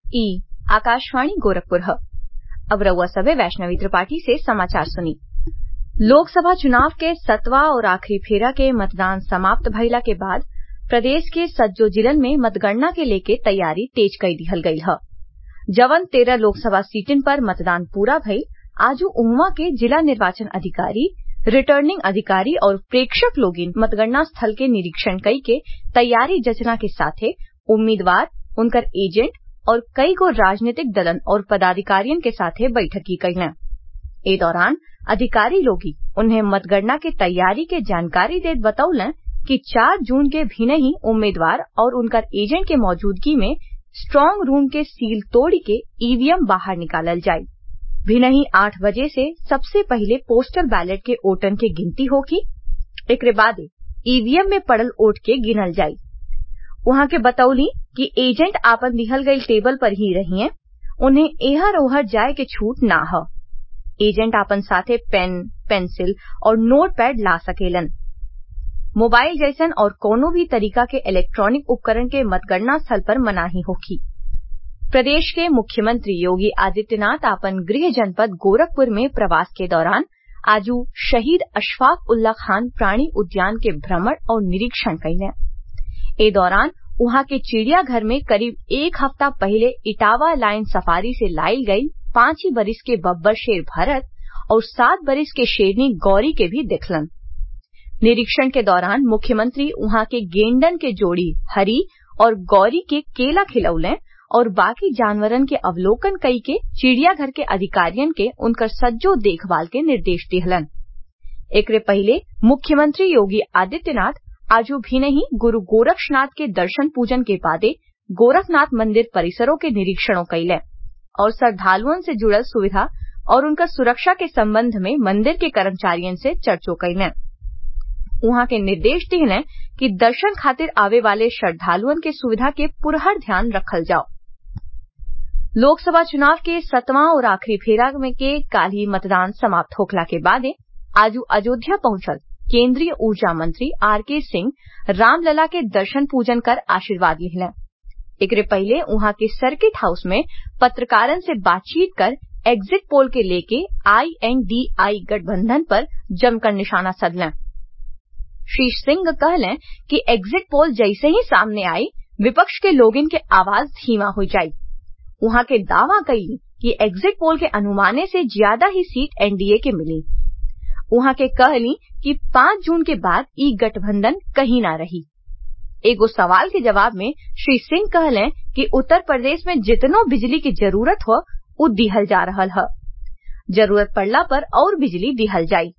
ई आकाशवाणी गोरखपुर ह अब रउआ सभे वैष्णवी त्रिपाठी से समाचार सुनी लोकसभा चुनाव के सतवा और आखिरी फेरा के मतदान समाप्त भइला के बाद प्रदेश के सज्जो जिलन में मतगणना के लेके तैयारी तेज कई दिहल गईल ह जवन तेरह लोकसभा सीटिन पर मतदान पूरा भइल आजू उहवा के जिला निर्वाचन अधिकारी रिटर्निंग अधिकारी और प्रेक्षक लोगिन मतगणना स्थल के निरीक्षण कई के तैयारी जचना के साथे उम्मीदवार उनकर एजेंट और कई गो राजनीतिक दलन और पदाधिकारियन के साथे बैठकी कईलें ए दौरान अधिकारी लोगी उन्हें मतगणना के तैयारी के जानकारी देत बतौलें कि 4 जून के भिनही उम्मीदवार और उनकर एजेंट के मौजूदगी में स्ट्रांग रूम के सील तोड़ी के ईवीएम बाहर निकालल जाई भिनही आठ बजे से सबसे पहिले पोस्टल बैलेट के ओटन के गिनती होखी एकरे बादे ईवीएम में पड़ल ओट के गिनल जाई उहाँ के बतौली कि एजेंट आपन दिहल गईल टेबल पर ही रहिए उन्हें एहर ओहर जाए के छूट ना ह एजेंट आपन साथे पेन पेंसिल और नोट पैड ला सकेलन मोबाइल जैसन और कोनो भी तरीका के इलेक्ट्रॉनिक उपकरण के मतगणना स्थल पर मनाही होखी प्रदेश के मुख्यमंत्री योगी आदित्यनाथ आपन गृह जनपद गोरखपुर में प्रवास के दौरान आजू शहीद अशफाक उल्ला खान प्राणी उद्यान के भ्रमण और निरीक्षण कईलें ए दौरान उहाँ के चिड़ियाघर में करीब एक हफ्ता पहले इटावा लाइन सफारी से लाइल गई पांच ही बरिस के बब्बर शेर भरत और सात बरिस के शेरनी गौरी के भी देखलन निरीक्षण के दौरान मुख्यमंत्री उहाँ के गेंडन के जोड़ी हरी और गौरी के केला खिलौलें और बाकी जानवरन के अवलोकन कई के चिड़ियाघर के अधिकारियन के उनकर सज्जो देखभाल के निर्देश दिहलन एकरे पहले मुख्यमंत्री योगी आदित्यनाथ आजू भिनही गुरु गोरक्षनाथ के दर्शन पूजन के बादे गोरखनाथ मंदिर परिसरों के निरीक्षणों कईलें और श्रद्धालुअन से जुड़ल सुविधा और उनकर सुरक्षा के संबंध में मंदिर के कर्मचारियन से चर्चो कईलें उहाँ के निर्देश दिहलें कि दर्शन खातिर आवे वाले श्रद्धालुअन के सुविधा के पुरहर ध्यान रखल जाओ लोकसभा चुनाव के सतवां और आखिरी फेरा में के काल ही मतदान समाप्त होखला के बादे आजू अयोध्या पहुंचल केंद्रीय ऊर्जा मंत्री आर के सिंह रामलला के दर्शन पूजन कर आशीर्वाद लिहलें एकरे पहले उहाँ के सर्किट हाउस में पत्रकारन से बातचीत कर एग्जिट पोल के लेके आईएनडीआई गठबंधन पर जमकर निशाना सधलें श्री सिंह कहलें कि एग्जिट पोल जैसे ही सामने आई विपक्ष के लोगिन के आवाज धीमा हो जाई उहाँ के दावा कई कि एग्जिट पोल के अनुमाने से ज्यादा ही सीट एनडीए के मिली उहाँ के कहली कि पांच जून के बाद ई गठबंधन कहीं ना रही एगो सवाल के जवाब में श्री सिंह कहलें कि उत्तर प्रदेश में जितनो बिजली की जरूरत हो उ दिहल जा रहल ह जरूरत पड़ला पर और बिजली दिहल जाई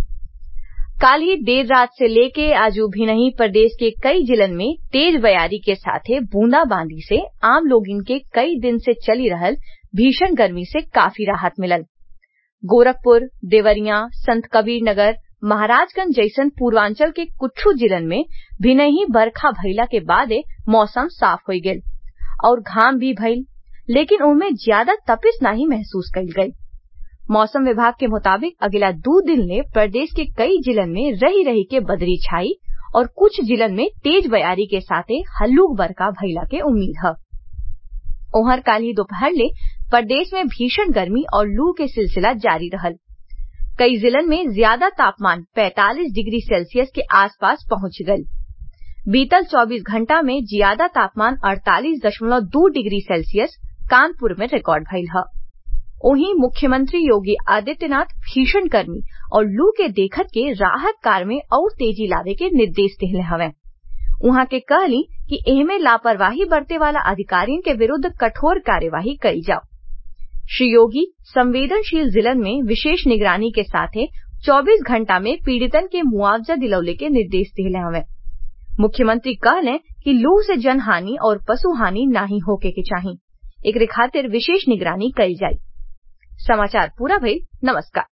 काल ही देर रात से लेके आजू भिनही प्रदेश के कई जिलन में तेज बयारी के साथे बूंदाबांदी से आम लोगिन के कई दिन से चली रहल भीषण गर्मी से काफी राहत मिलल गोरखपुर देवरिया संत कबीर नगर महाराजगंज जैसन पूर्वांचल के कुछ जिलन में भिनही बरखा भइला के बादे मौसम साफ हो गेल और घाम भी भइल लेकिन उनमें ज्यादा तपिश नहीं महसूस कईल गई मौसम विभाग के मुताबिक अगला दो दिन ले प्रदेश के कई जिलन में रही रही के बदरी छाई और कुछ जिलन में तेज बयारी के साथे हल्लुक बरखा भइला के उम्मीद है ओहर काली दोपहर ले प्रदेश में भीषण गर्मी और लू के सिलसिला जारी रहल कई जिलन में ज्यादा तापमान 45 डिग्री सेल्सियस के आसपास पहुंच गल बीतल 24 घंटा में ज्यादा तापमान 48.2 डिग्री सेल्सियस कानपुर में रिकॉर्ड भइल है वहीं मुख्यमंत्री योगी आदित्यनाथ भीषण गर्मी और लू के देखत के राहत कार में और तेजी लावे के निर्देश दिले हवे उहाँ के कहली कि एहमे लापरवाही बरते वाला अधिकारियों के विरुद्ध कठोर कार्यवाही करी जाओ श्री योगी संवेदनशील जिलन में विशेष निगरानी के साथे 24 घंटा में पीड़ितन के मुआवजा दिलौले के निर्देश दिले हवे मुख्यमंत्री कहले कि लू से जन हानि और पशु हानि नाही होके के चाही एकरे खातिर विशेष निगरानी कई जाई समाचार पूरा भइल नमस्कार